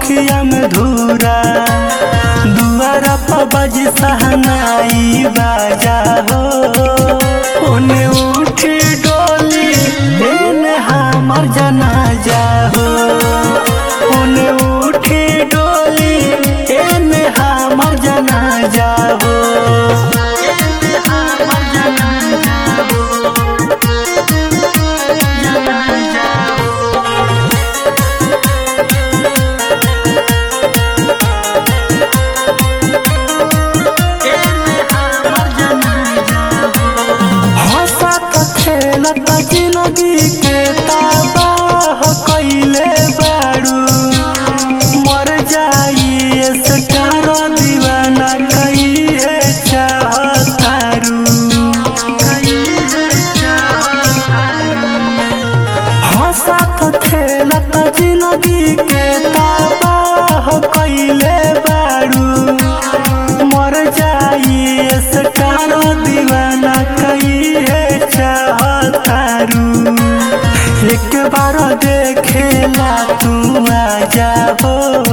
अखिया में धूरा दुआरा पर बज सहनाई बाजा हो ओने उठी डोली एने हमर जनाजा हो ओने उठी डोली एने हमर जनाजा हो एने हमर जनाजा हो जनाजा हो हंसत खेलत जिंदगी के तबाह कइले बारू मर जाई स्टार दीवाना कइले चाहतारू हंसत खेलत जिंदगी के तबाह कइले बारू मर जाई स्टार दीवाना कइले चाहतारू एक बार देखेला तू आ जाबो